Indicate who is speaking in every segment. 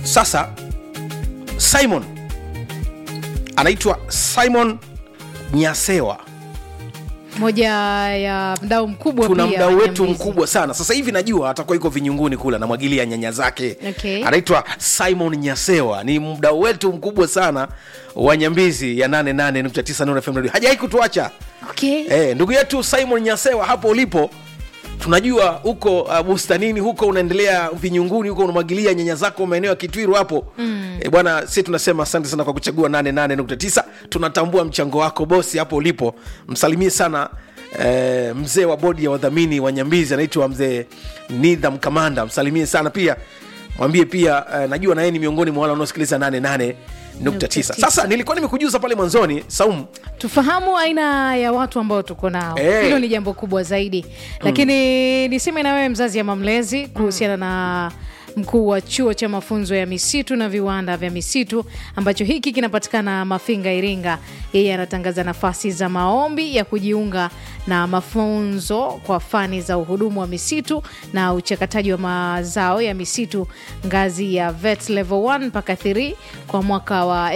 Speaker 1: sasa simon anaitwa simon nyasewa
Speaker 2: moja ya mdau mkubwa
Speaker 1: tuna
Speaker 2: pia
Speaker 1: mdau
Speaker 2: wa
Speaker 1: wetu
Speaker 2: Nyambizi.
Speaker 1: mkubwa sana sasa hivi najua atakuwa yuko vinyunguni kule anamwagilia nyanya zake
Speaker 2: Okay.
Speaker 1: anaitwa simon nyasewa ni mdau wetu mkubwa sana wa nyambizi ya 88.9 Nuru FM Radio. hajawai kutuacha
Speaker 2: okay.
Speaker 1: Eh, ndugu yetu Simon Nyasewa hapo ulipo tunajua huko uh, bustanini huko unaendelea vinyunguni huko unamwagilia nyanya zako maeneo ya Kitwiru hapo mm. e, bwana si tunasema asante sana kwa kuchagua 88.9 tunatambua mchango wako bosi hapo ulipo msalimie sana eh, mzee wa bodi ya wadhamini wa Nyambizi anaitwa mzee Nidham Kamanda msalimie sana pia mwambie pia eh, najua na yeye ni miongoni mwa wale wanaosikiliza 88.9 sasa nilikuwa nimekujuza pale mwanzoni Saumu
Speaker 2: tufahamu aina ya watu ambao tuko nao
Speaker 1: Eh.
Speaker 2: hilo ni jambo kubwa zaidi lakini niseme na wewe mzazi ama mlezi kuhusiana na mkuu wa chuo cha mafunzo ya misitu na viwanda vya misitu ambacho hiki kinapatikana mafinga iringa yeye anatangaza nafasi za maombi ya kujiunga na mafunzo kwa fani za uhudumu wa misitu na uchakataji wa mazao ya misitu ngazi ya vet level 1 mpaka 3 kwa mwaka wa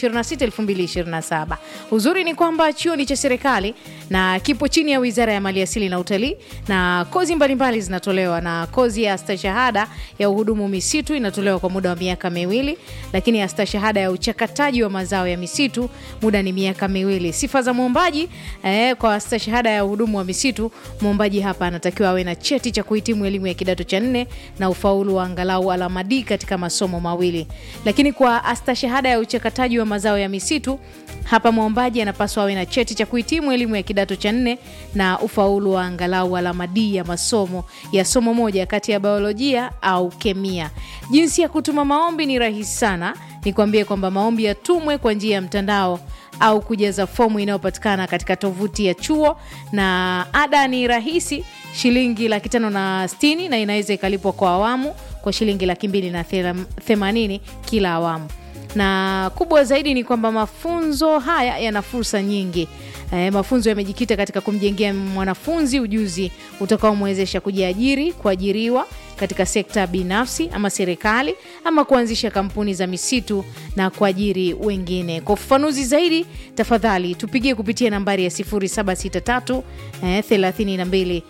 Speaker 2: 2026-2027 uzuri ni kwamba chuo ni cha serikali na kipo chini ya wizara ya maliasili na utalii na kozi mbalimbali zinatolewa na kozi ya stashahada ya uhudumu misitu inatolewa kwa muda wa miaka miwili lakini ya stashahada ya uchakataji wa mazao ya misitu muda ni miaka miwili sifa za mwombaji eh, kwa stashahada ya uhudumu wa misitu mwombaji hapa anatakiwa awe na cheti cha kuhitimu elimu ya kidato cha nne na ufaulu wa angalau alama D katika masomo mawili lakini kwa astashahada ya uchakataji wa mazao ya misitu hapa mwombaji anapaswa awe na cheti cha kuhitimu elimu ya kidato cha nne na ufaulu wa angalau alama D ya masomo ya somo moja kati ya biolojia au kemia. Jinsi ya kutuma maombi ni rahisi sana, nikwambie kwamba maombi yatumwe kwa njia ya mtandao au kujaza fomu inayopatikana katika tovuti ya chuo, na ada ni rahisi, shilingi laki tano na sitini na inaweza ikalipwa kwa awamu kwa shilingi laki mbili na thela- themanini kila awamu na kubwa zaidi ni kwamba mafunzo haya yana fursa nyingi. E, mafunzo yamejikita katika kumjengea mwanafunzi ujuzi utakaomwezesha kujiajiri, kuajiriwa katika sekta binafsi ama serikali ama kuanzisha kampuni za misitu na kuajiri wengine. Kwa ufafanuzi zaidi, tafadhali tupigie kupitia nambari ya 0763 eh, 32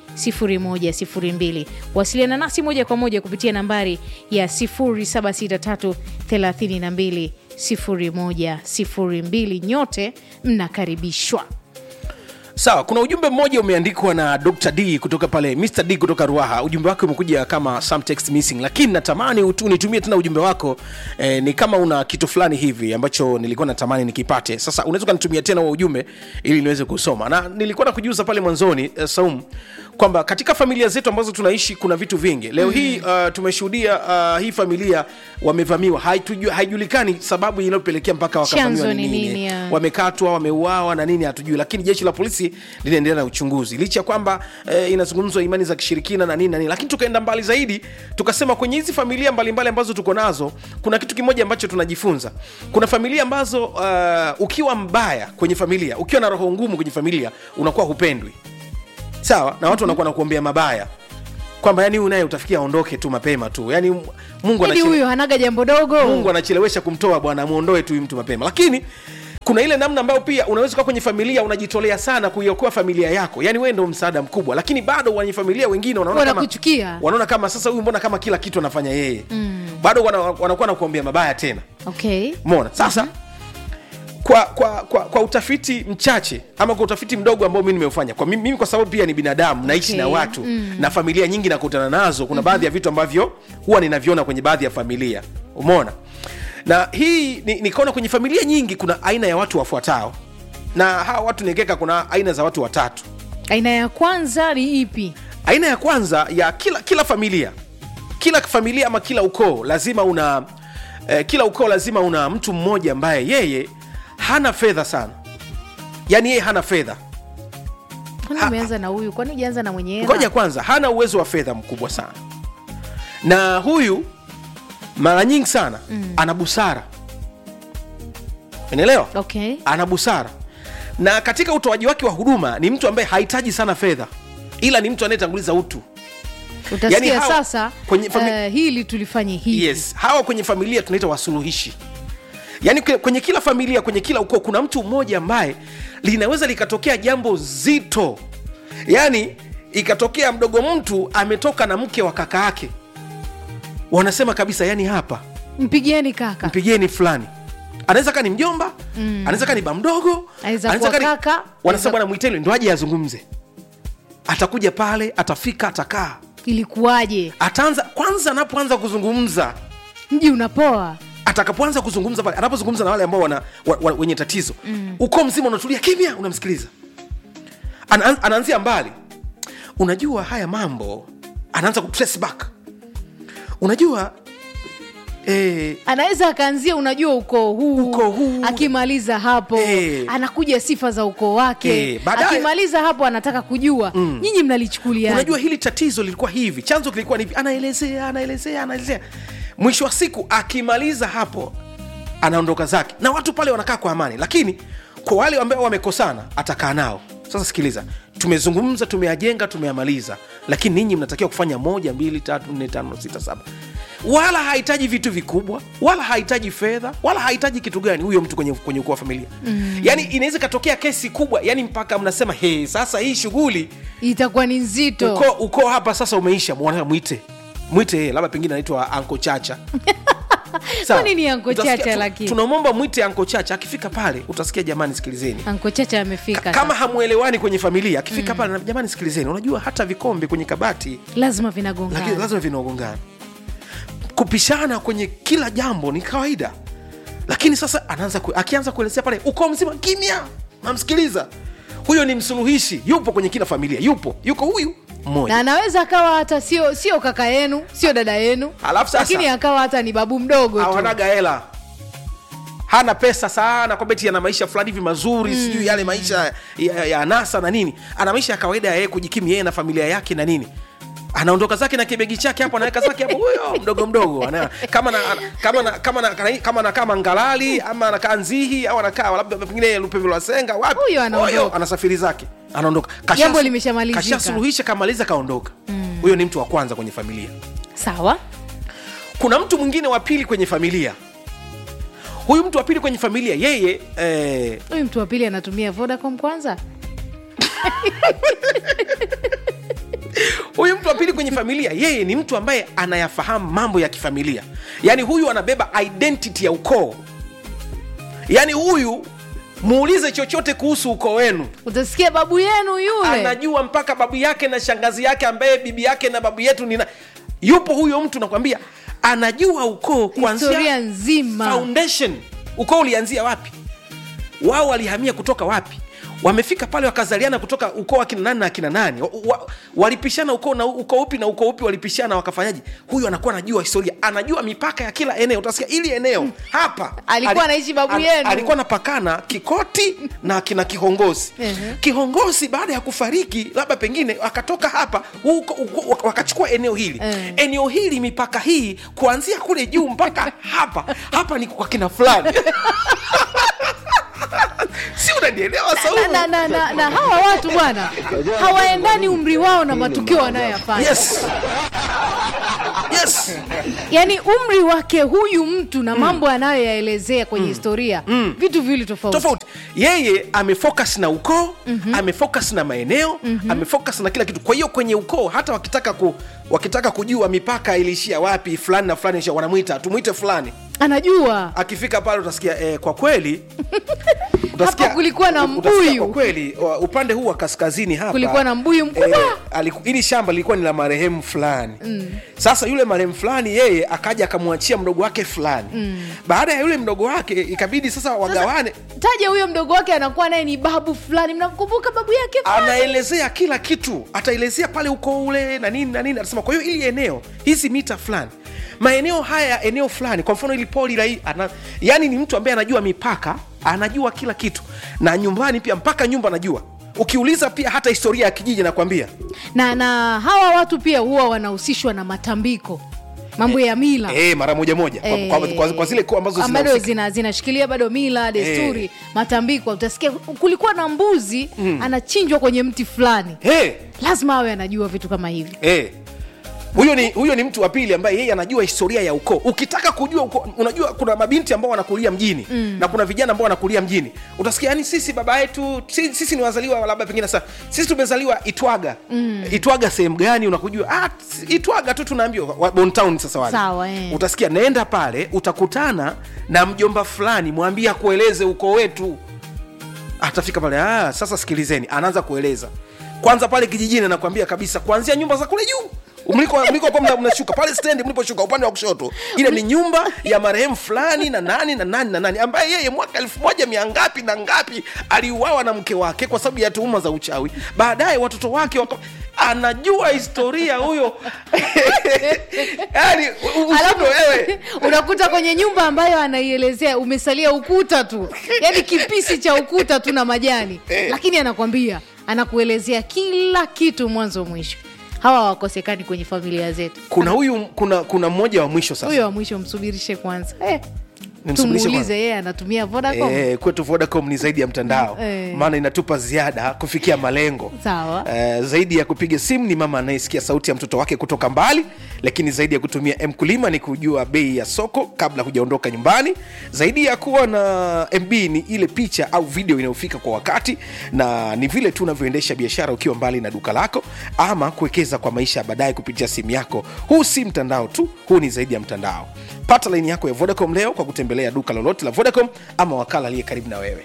Speaker 2: 0102. Wasiliana nasi moja kwa moja kupitia nambari ya 0763 32 0102. Nyote mnakaribishwa.
Speaker 1: sawa kuna ujumbe mmoja umeandikwa na dr d kutoka pale mr d kutoka ruaha ujumbe wake umekuja kama some text missing lakini natamani utu- unitumie tena ujumbe wako eh, ni kama una kitu fulani hivi ambacho nilikuwa natamani nikipate sasa unaweza ukanitumia tena huo ujumbe ili niweze kusoma na nilikuwa na kujuza pale mwanzoni eh, saum kwamba katika familia zetu ambazo tunaishi kuna vitu vingi leo mm. hii uh, tumeshuhudia uh, hii familia wamevamiwa Haitujua- haijulikani sababu inayopelekea mpaka wakavamiwa
Speaker 2: Chanzo
Speaker 1: ni
Speaker 2: ni
Speaker 1: nini
Speaker 2: nini, ya.
Speaker 1: wamekatwa wameuawa na nini hatujui lakini jeshi la polisi linaendelea na uchunguzi licha ya kwamba eh, inazungumzwa imani za kishirikina na nini na nini lakini tukaenda mbali zaidi tukasema kwenye hizi familia mbalimbali ambazo tuko nazo kuna kitu kimoja ambacho tunajifunza kuna familia ambazo uh, ukiwa mbaya kwenye familia ukiwa na roho ngumu kwenye familia unakuwa hupendwi sawa na watu wanakuwa nakuombea mabaya kwamba yani huyu naye utafikia aondoke tu mapema tu yani mungu
Speaker 2: Hadi
Speaker 1: anachele-
Speaker 2: huyo hanaga jambo dogo.
Speaker 1: mungu anachelewesha kumtoa bwana muondoe tu huyu mtu mapema lakini kuna ile namna ambayo pia unaweza kuwa kwenye familia unajitolea sana kuiokoa familia yako yani wewe ndo msaada mkubwa lakini bado wenye familia wengine wanaona kama,
Speaker 2: Wanakuchukia.
Speaker 1: wanaona kama sasa huyu mbona kama kila kitu anafanya yeye mm. bado wana- wanakuwa na kuambia mabaya tena
Speaker 2: Okay.
Speaker 1: mona sasa kwa, kwa, kwa, kwa utafiti mchache ama kwa utafiti mdogo ambao mi nimeufanya kwa mimi, mimi kwa sababu pia ni binadamu naishi
Speaker 2: Okay.
Speaker 1: na watu mm. na familia nyingi nakutana nazo kuna mm-hmm. baadhi ya vitu ambavyo huwa ninaviona kwenye baadhi ya familia umeona na hii ni- nikaona kwenye familia nyingi kuna aina ya watu wafuatao na hawa watu niekeka kuna aina za watu watatu
Speaker 2: Aina ya kwanza ni ipi?
Speaker 1: aina ya kwanza ya kila kila familia kila familia ama kila ukoo lazima una eh, kila ukoo lazima una mtu mmoja ambaye yeye hana fedha sana yaani yeye hana fedha
Speaker 2: Kwani
Speaker 1: Ha-
Speaker 2: umeanza na huyu? Kwani ujaanza na mwenye hela?
Speaker 1: ngoja kwanza hana uwezo wa fedha mkubwa sana na huyu mara nyingi sana mm. ana busara unaelewa
Speaker 2: Okay.
Speaker 1: ana busara na katika utoaji wake wa huduma ni mtu ambaye hahitaji sana fedha ila ni mtu anayetanguliza utu
Speaker 2: utasikia
Speaker 1: hawa-
Speaker 2: sasa
Speaker 1: kwenye fami-
Speaker 2: eh, hili tulifanye hivi
Speaker 1: yes hawa kwenye familia tunaita wasuluhishi yaani kwe- kwenye kila familia kwenye kila ukoo kuna mtu mmoja ambaye linaweza likatokea jambo zito yaani ikatokea mdogo mtu ametoka na mke wa kaka yake wanasema kabisa yani hapa
Speaker 2: mpigieni kaka
Speaker 1: mpigieni fulani anaweza kaa ni mjomba mm. anaweza kaa ni ba mdogo
Speaker 2: Anaweza
Speaker 1: anaweza
Speaker 2: kuwa
Speaker 1: kaa ni-
Speaker 2: kaka, anaweza-
Speaker 1: wanasema bwana mwiteni ndo aje azungumze atakuja pale atafika atakaa
Speaker 2: ilikuwaje
Speaker 1: ataanza kwanza anapoanza kuzungumza
Speaker 2: mji unapoa
Speaker 1: atakapoanza kuzungumza pale anapozungumza na wale ambao wana, wa, wa, wenye tatizo mm. ukoo mzima unatulia kimya unamsikiliza Ana, anaanzia mbali unajua haya mambo anaanza kutrace back unajua eh,
Speaker 2: anaweza akaanzia unajua ukoo huu,
Speaker 1: Ukoo huu.
Speaker 2: akimaliza hapo
Speaker 1: Eh.
Speaker 2: anakuja sifa za ukoo wake
Speaker 1: Eh, baadaye-
Speaker 2: akimaliza hapo anataka kujua nyinyi mnalichukulia
Speaker 1: unajua hili tatizo lilikuwa hivi chanzo kilikuwa ni hivi anaelezea anaelezea anaelezea mwisho wa siku akimaliza hapo anaondoka zake na watu pale wanakaa kwa amani lakini kwa wale ambao wamekosana atakaa nao sasa sikiliza tumezungumza tumeyajenga tumeyamaliza lakini ninyi mnatakiwa kufanya moja mbili tatu nne tano sita saba wala hahitaji vitu vikubwa wala hahitaji fedha wala hahitaji kitu gani huyo mtu kwenye, kwenye ukoo wa familia mm. yani inaweza ikatokea kesi kubwa yani mpaka mnasema he sasa hii shughuli
Speaker 2: itakuwa ni nzito
Speaker 1: ukoo uko hapa sasa umeisha mwana mwite mwite yeye labda pengine anaitwa anko chacha Sawa.
Speaker 2: Kwa nini Uncle
Speaker 1: Utasikia
Speaker 2: Chacha
Speaker 1: tu-
Speaker 2: lakini?
Speaker 1: tunamwomba mwite anko chacha akifika pale utasikia jamani sikilizeni
Speaker 2: anko chacha amefika
Speaker 1: kama
Speaker 2: sasa.
Speaker 1: hamwelewani kwenye familia akifika pale na- jamani sikilizeni unajua hata vikombe kwenye kabati
Speaker 2: lazima
Speaker 1: lakini
Speaker 2: vinagongana
Speaker 1: lazima vinaogongana kupishana kwenye kila jambo ni kawaida lakini sasa anaanza ku, akianza kuelezea pale ukoo mzima kimya namsikiliza huyo ni msuluhishi yupo kwenye kila familia yupo yuko huyu mmoja
Speaker 2: na anaweza akawa hata sio sio kaka yenu sio dada yenu
Speaker 1: Alafu sasa-
Speaker 2: lakini akawa hata ni babu mdogo tu
Speaker 1: hawanaga hela hana pesa sana kwamba eti ana maisha fulani hivi mazuri mm. sijui yale maisha ya, ya, ya anasa na nini ana maisha ya kawaida ya yeye kujikimu yeye na familia yake na nini anaondoka zake na kibegi chake hapo anaweka zake hapo huyo mdogo mdogo ana, kama na, ana- kama na, kama na, kama anakaa mangalali ama anakaa nzihi au anakaa labda pengine lupevi lwa senga wapi
Speaker 2: Huyo anaondoka.
Speaker 1: anasafiri zake anaondoka Kasha-
Speaker 2: Jambo limeshamalizika.
Speaker 1: kashasuluhisha kamaliza kaondoka huyo ni mtu wa kwanza kwenye familia
Speaker 2: sawa
Speaker 1: kuna mtu mwingine wa pili kwenye familia huyu mtu wa pili kwenye familia yeye eh,
Speaker 2: huyu mtu wa pili anatumia vodacom kwanza
Speaker 1: huyu mtu wa pili kwenye familia yeye ni mtu ambaye anayafahamu mambo ya kifamilia yaani huyu anabeba identity ya ukoo yaani huyu muulize chochote kuhusu ukoo wenu
Speaker 2: utasikia babu yenu yule
Speaker 1: anajua mpaka babu yake na shangazi yake ambaye bibi yake na babu yetu nina yupo huyo mtu nakwambia anajua ukoo
Speaker 2: historia
Speaker 1: kuanzia
Speaker 2: nzima
Speaker 1: foundation ukoo ulianzia wapi wao walihamia kutoka wapi wamefika pale wakazaliana kutoka ukoo wa kina nani na akina nani wa, wa, walipishana ukoo na ukoo upi na ukoo upi walipishana wakafanyaje huyu anakuwa anajua historia anajua mipaka ya kila eneo utasikia ili eneo hapa
Speaker 2: Alikuwa anaishi babu
Speaker 1: al-
Speaker 2: yenu.
Speaker 1: alikuwa anapakana kikoti na kina kihongosi
Speaker 2: Ehe.
Speaker 1: kihongosi baada ya kufariki labda pengine akatoka hapa huko, huko, wakachukua eneo hili
Speaker 2: Eh.
Speaker 1: eneo hili mipaka hii kuanzia kule juu mpaka hapa hapa ni kwa kina fulani si unanielewa
Speaker 2: na,
Speaker 1: Saumu?
Speaker 2: na, na, na, na hawa watu bwana hawaendani umri wao na matukio wanayoyafanya
Speaker 1: yes yes
Speaker 2: yaani umri wake huyu mtu na mambo anayoyaelezea kwenye historia vitu viwili tofauti
Speaker 1: tofauti yeye amefocus na ukoo mm-hmm. amefocus na maeneo mm-hmm. amefocus na kila kitu kwa hiyo kwenye ukoo hata wakitaka ku, wakitaka kujua mipaka iliishia wapi fulani na fulani ilishia, wanamwita tumwite fulani
Speaker 2: anajua
Speaker 1: akifika pale utasikia eh, kwa kweli utasikia-
Speaker 2: Hapa kulikuwa na
Speaker 1: utasikia
Speaker 2: mbuyu.
Speaker 1: kwa kweli wa- upande huu wa kaskazini hapa
Speaker 2: Kulikuwa na mbuyu mkubwa.
Speaker 1: aliku- hili shamba lilikuwa ni la marehemu fulani mm. sasa yule marehemu fulani yeye akaja akamwachia mdogo wake fulani mm. baada ya yule mdogo wake ikabidi sasa wagawane
Speaker 2: taja huyo mdogo wake anakuwa naye ni babu fulani mnamkumbuka babu yake fulani?
Speaker 1: anaelezea kila kitu ataelezea pale uko ule na nini na nini atasema kwa hiyo ili eneo hizi mita fulani maeneo haya ya eneo fulani kwa mfano ili poli la hii ana, yani ni mtu ambaye anajua mipaka anajua kila kitu na nyumbani pia mpaka nyumba anajua ukiuliza pia hata historia ya kijiji nakwambia
Speaker 2: na na hawa watu pia huwa wanahusishwa na matambiko mambo ya mila
Speaker 1: e, mara moja moja kwa, kwa, kwa, kwa zile koo ambazo
Speaker 2: bado
Speaker 1: zinahusika.
Speaker 2: zina, zinashikilia bado mila desturi matambiko utasikia kulikuwa na mbuzi anachinjwa kwenye mti fulani
Speaker 1: hey,
Speaker 2: lazima awe anajua vitu kama hivi
Speaker 1: hey. huyo ni huyo ni mtu wa pili ambaye yeye anajua historia ya ukoo ukitaka kujua ukoo, unajua kuna mabinti ambao wanakulia mjini mm. na kuna vijana ambao wanakulia mjini utasikia yani sisi baba yetu sisi, sisi ni wazaliwa labda pengine sasa sisi tumezaliwa itwaga mm. itwaga sehemu gani unakujua ah, itwaga tu tunaambiwa wa- bontown sasa wale
Speaker 2: Sawa, eh.
Speaker 1: utasikia naenda pale utakutana na mjomba fulani mwambie akueleze ukoo wetu atafika pale ah, sasa sikilizeni anaanza kueleza kwanza pale kijijini anakwambia kabisa kuanzia nyumba za kule juu mliko mlikokuwa mna- mnashuka pale stendi mliposhuka upande wa kushoto ile ni nyumba ya marehemu fulani na nani na nani na nani ambaye yeye mwaka elfu moja mia ngapi na ngapi aliuawa na mke wake kwa sababu ya tuhuma za uchawi baadaye watoto wake waka... anajua historia huyo yani
Speaker 2: Alafu,
Speaker 1: usindo wewe
Speaker 2: unakuta kwenye nyumba ambayo anaielezea umesalia ukuta tu yaani kipisi cha ukuta tu na majani lakini anakwambia anakuelezea kila kitu mwanzo mwisho hawa wakosekani kwenye familia zetu
Speaker 1: kuna huyu kuna kuna mmoja wa mwisho sasa
Speaker 2: huyo wa mwisho msubirishe kwanza eh,
Speaker 1: Nimsubirishe
Speaker 2: tumuulize
Speaker 1: kwanza.
Speaker 2: yeye anatumia vodacom
Speaker 1: Eh, kwetu Vodacom ni zaidi ya mtandao
Speaker 2: Eh.
Speaker 1: maana inatupa ziada kufikia malengo
Speaker 2: Sawa.
Speaker 1: Eh, zaidi ya kupiga simu ni mama anayesikia sauti ya mtoto wake kutoka mbali lakini zaidi ya kutumia mkulima ni kujua bei ya soko kabla hujaondoka nyumbani zaidi ya kuwa na mb ni ile picha au video inayofika kwa wakati na ni vile tu unavyoendesha biashara ukiwa mbali na duka lako ama kuwekeza kwa maisha ya baadaye kupitia simu yako huu si mtandao tu huu ni zaidi ya mtandao pata laini yako ya vodacom leo kwa kutembelea duka lolote la vodacom ama wakala aliye karibu na wewe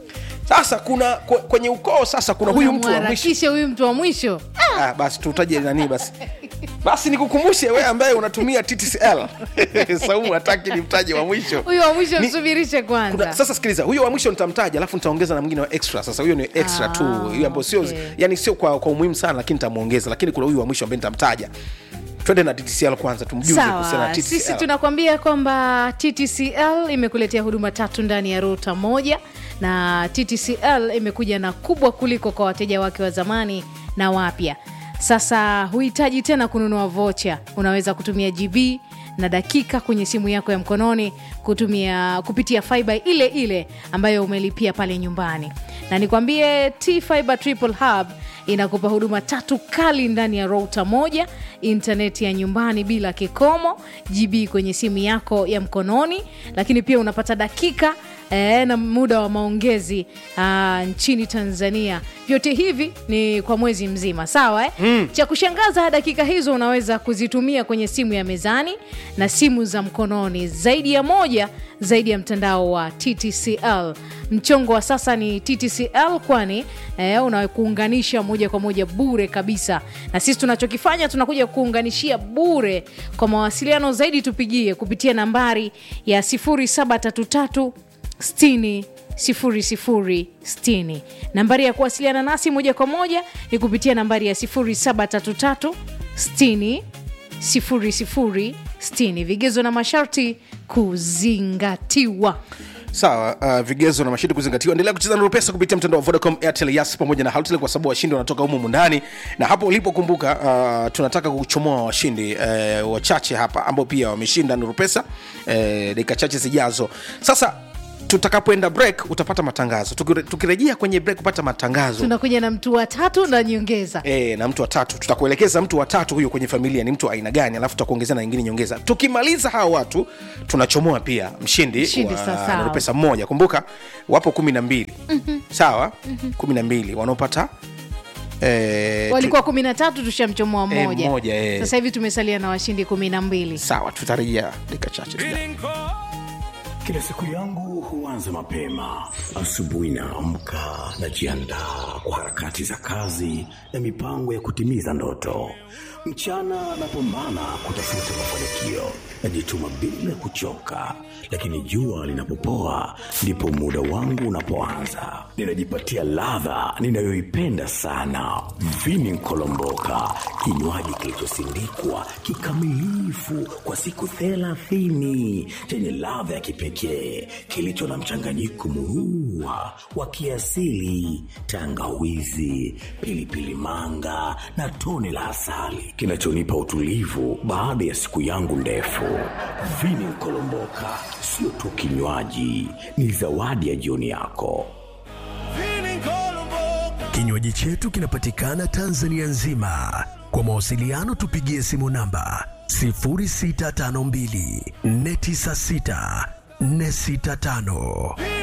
Speaker 1: sasa kuna kwe- kwenye ukoo sasa kuna huyu mtu wa mwisho
Speaker 2: Unamharakishe huyu mtu wa mwisho
Speaker 1: ah, basi tutaje nani basi basi nikukumbushe we ambaye unatumia ttcl saumu hataki ni mtaje wa mwisho
Speaker 2: huyu wa mwisho
Speaker 1: Ni-
Speaker 2: msubirishe
Speaker 1: kuna,
Speaker 2: kwanza
Speaker 1: sasa sikiliza huyo wa mwisho nitamtaja alafu nitaongeza na mwingine wa extra sasa huyo ni extra
Speaker 2: Ah,
Speaker 1: tu huyo ambao sio
Speaker 2: okay.
Speaker 1: yani sio kwa, kwa umuhimu sana lakini nitamwongeza lakini kuna huyu wa mwisho ambaye nitamtaja twende na ttcl kwanza tumjuze kuhusiana
Speaker 2: sawa
Speaker 1: na
Speaker 2: sisi
Speaker 1: ttcl
Speaker 2: tunakwambia kwamba ttcl imekuletea huduma tatu ndani ya ruta moja na ttcl imekuja na kubwa kuliko kwa wateja wake wa zamani na wapya sasa huhitaji tena kununua vocha unaweza kutumia gb na dakika kwenye simu yako ya mkononi kutumia kupitia fiba ile ile ambayo umelipia pale nyumbani na nikwambie t fiber triple hub inakupa huduma tatu kali ndani ya rota moja intaneti ya nyumbani bila kikomo gb kwenye simu yako ya mkononi lakini pia unapata dakika eh, na muda wa maongezi ah, nchini tanzania vyote hivi ni kwa mwezi mzima sawa eh? mm. cha kushangaza dakika hizo unaweza kuzitumia kwenye simu ya mezani na simu za mkononi zaidi ya moja zaidi ya mtandao wa ttcl mchongo wa sasa ni ttcl kwani eh, unakuunganisha moja kwa moja bure kabisa na sisi tunachokifanya tunakuja kuunganishia bure kwa mawasiliano zaidi tupigie kupitia nambari ya 0733 60 0060 nambari ya kuwasiliana nasi moja kwa moja ni kupitia nambari ya 0733 60 0060 vigezo na masharti kuzingatiwa
Speaker 1: sawa uh, vigezo na mashindi kuzingatiwa endelea kucheza na pesa kupitia mtandao wa vodacom airtel yas pamoja na haltel kwa sababu washindi wanatoka humu ndani na hapo ulipokumbuka uh, tunataka kuchomoa washindi uh, wachache hapa ambao pia wameshinda nuru pesa uh, dakika chache zijazo sasa tutakapoenda break utapata matangazo Tukire- tukirejea kwenye break kupata matangazo
Speaker 2: tunakuja na mtu wa tatu na nyongeza
Speaker 1: E, na mtu wa tatu tutakuelekeza mtu wa tatu huyo kwenye familia ni mtu wa aina gani alafu tutakuongezea na nyingine nyongeza tukimaliza hawa watu tunachomoa pia mshindi,
Speaker 2: Mshindi,
Speaker 1: wa
Speaker 2: sawa, sawa.
Speaker 1: Nuru pesa mmoja kumbuka wapo kumi na mbili mm-hmm. sawa mm-hmm. kumi na mbili wanaopata e,
Speaker 2: walikuwa kumi na tatu tushamchomoa
Speaker 1: Eh,
Speaker 2: mmoja
Speaker 1: mmoja, eh.
Speaker 2: sasa hivi tumesalia na washindi kumi na mbili
Speaker 1: sawa tutarejea dakika chache zijazo.
Speaker 3: Kila siku yangu huanza mapema. Asubuhi naamka, najiandaa kwa harakati za kazi na mipango ya kutimiza ndoto. Mchana napambana kutafuta mafanikio, najituma bila kuchoka, lakini jua linapopoa ndipo muda wangu unapoanza. Ninajipatia ladha ninayoipenda sana, vini nkolomboka, kinywaji kilichosindikwa kikamilifu kwa siku thelathini chenye ladha ya kipekee kilicho na mchanganyiko murua wa kiasili, tangawizi, pilipili manga na tone la asali kinachonipa utulivu baada ya siku yangu ndefu. Vini Nkolomboka sio tu kinywaji, ni zawadi ya jioni yako.
Speaker 4: Kinywaji chetu kinapatikana Tanzania nzima. Kwa mawasiliano tupigie simu namba 0652 496 465.